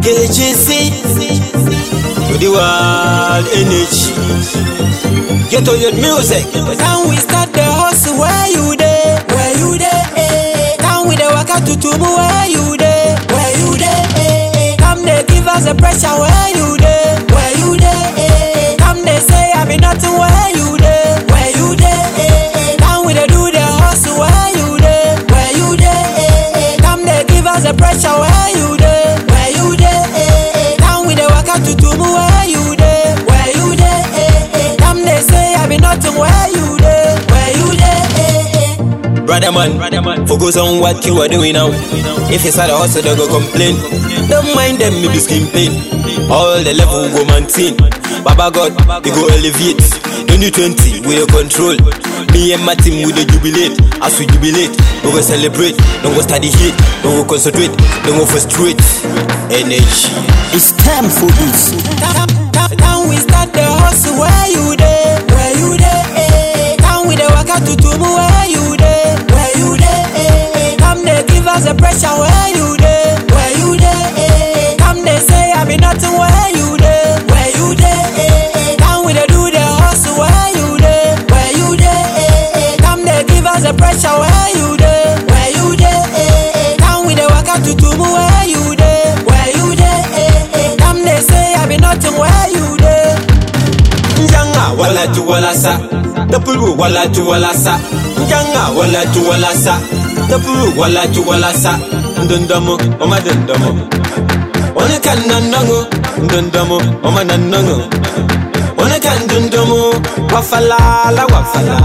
KGC to the world energy. Get on your music. Can we start the hustle where you there? Where you there? Eh? Can we the waka to tumu where you there? Where you there? Eh? Come they give us the pressure where you there? Where you there? Eh? Come they say I be nothing where you there? Where you there? Eh? Can we the do the hustle where you there? Where you there? Eh? Come they give us the pressure where you there? Where you there? Eh? Can we the waka to tumu where you there? Where you there? Eh? Come they say I be nothing where you there? Where you there? Eh? Brother man, focus on what you are doing now. If it's at a hustle, they go complain. Don't mind them, me be skin pain. All the level go maintain. Baba God, they go elevate. 2020, we the control. Me and my team, we the jubilate. As we jubilate, we go celebrate. Don't go study hate. Don't go concentrate. Don't go frustrate. Energy. It's time for this. Can, can, can we start the hustle where you there? Where you there? Eh? Can we the waka to tumu where you there? Where you there? Eh? Come they give us the pressure where you there? Where you there? Eh? Come they say I be nothing where you there? Where you there? Eh? Can we the do the hustle where you there? Where you there? Eh? Come they give us the pressure where you there? Where you there? Eh? Can we the waka to tumu where you there? Where you there? Eh? Come they say I be nothing where you there? Njanga wala tu wala sa Tapuru wala tu wala sa Njanga wala tu wala sa Tapuru wala tu wala sa Ndundamo oma dundamo One kan nanango Ndundamo oma nanango One kan dundamo Wafala la wafala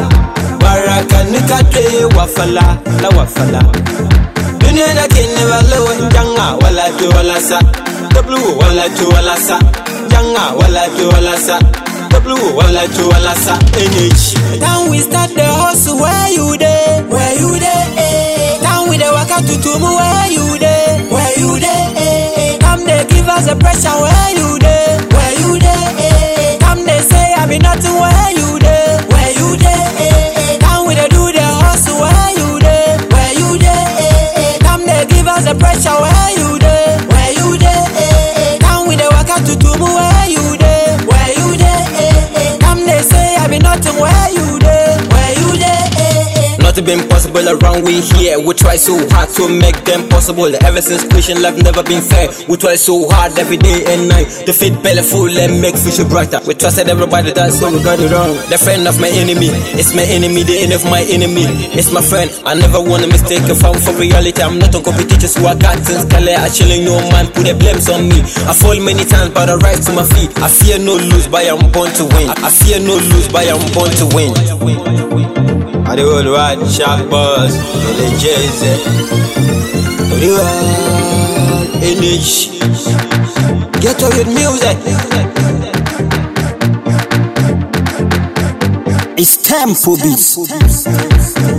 Baraka nikate wafala la wafala Dunia da ke never low Njanga wala tu wala sa Tapuru wala tu wala sa Njanga wala tu wala sa Tapuru wala tu wala sa Energy Can we start the hustle where you there? Where you there? Eh? Can we the waka to tumu where you there? Where you there? Eh? Come they give us the pressure where you there? Where you there? Eh? Come they say I be nothing where you there? Where you there? Eh? Can we the do the hustle where you there? Where you there? Eh? Come they give us the pressure where you there? Where you there? Eh? Can we the waka to tumu where you there? Where you there? Eh? Come they say I be nothing where you there? Where you there? Eh? Nothing been possible around we here. We try so hard to make them possible. Ever since Christian life never been fair. We try so hard every day and night to feed belly full and make future brighter. We trusted everybody, that's why we got it wrong. The friend of my enemy, it's my enemy. The end of my enemy, it's my friend. I never want to mistake if I'm for reality. I'm not on competition, so I got since Kale. I chilling, no man put the blames on me. I fall many times, but I rise to my feet. I fear no lose, but I'm born to win. I fear no lose, but I'm born to win. I the world wide sharp buzz, the Jay-Z. The world energy. Get on with music. It's time for this.